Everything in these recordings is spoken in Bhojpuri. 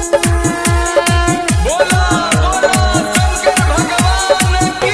बोला बोला शंकर भगवान की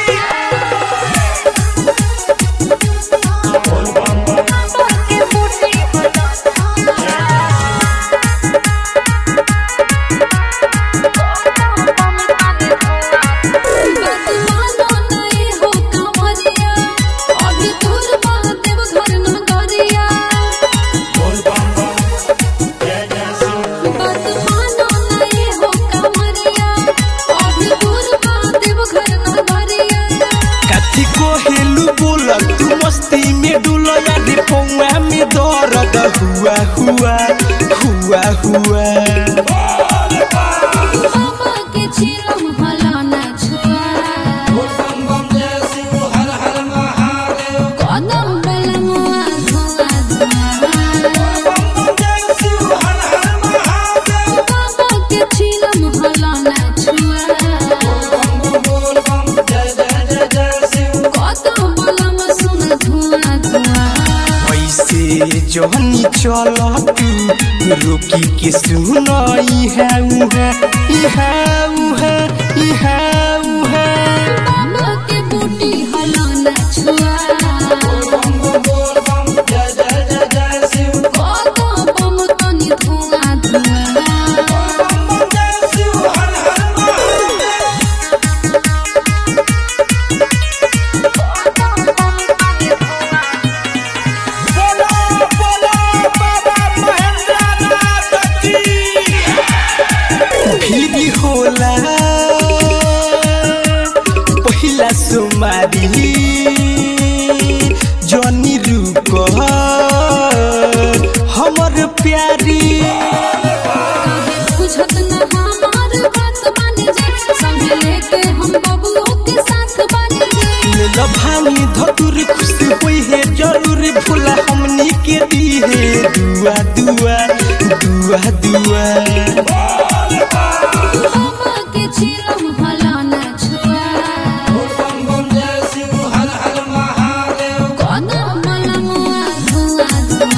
काठी को हेलू बोला तू मस्ती में डुला याद पौआ में दर्द हुआ हुआ हुआ हुआ ऐसे जहनी चल तू रोकी के सुनाई है उहे इहा उहे इहा उहे बोला बोला बाबा महेंद्रनाथ की भी होला पहिला सुमारी जनी रुक हमर प्यारी बुझत न हमार बात माने जे संग लेके हम बबुओ के साथ बानी जे ल भानी धतुर खुश होई है जरूर भूला हमनी के दी है दुआ दुआ दुआ दुआ बाबा के चिलम भला न छुआ कदम मलमुआ धुआ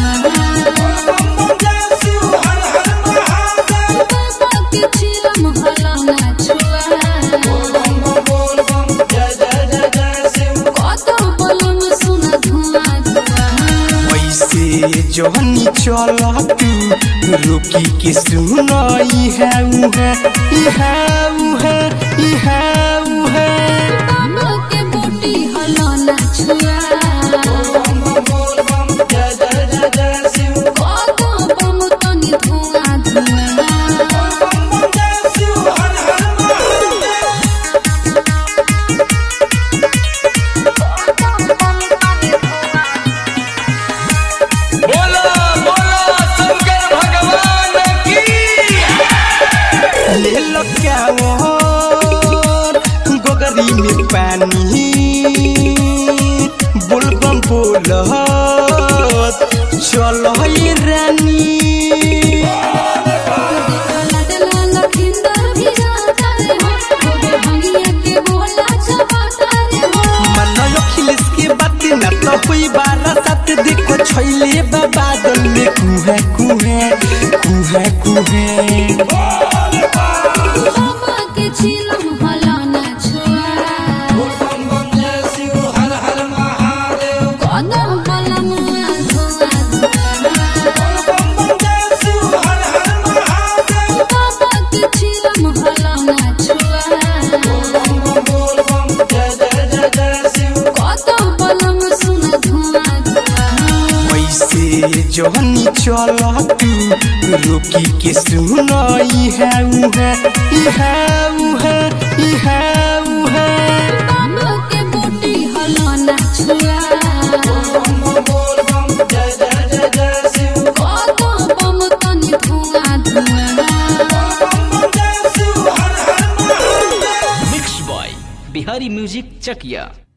धुआ बाबा के चिलम भला न छुआ कदम मलम सुन धुआ धुआ ऐसे जहनी चल तू रोकी के सुनाई है उहे इहा उहे इहा उहे बाबा के बूटी हला न छुआ कदम बम तनी धुआ धुआ बोला बोला शंकर भगवान की ले लो क्यावर गोगरी में पानी बोलबम बोलत चलो ये रानी मन अखिलेश के बात न तो हुई बारह सात देखो छैले बा बादल में कुहे कुहे कुहे कुहे ऐसे जहनी चल तू रोकी के सुनाई है उहे इहा उहे इहा उहे mix by Bihari music Chakiya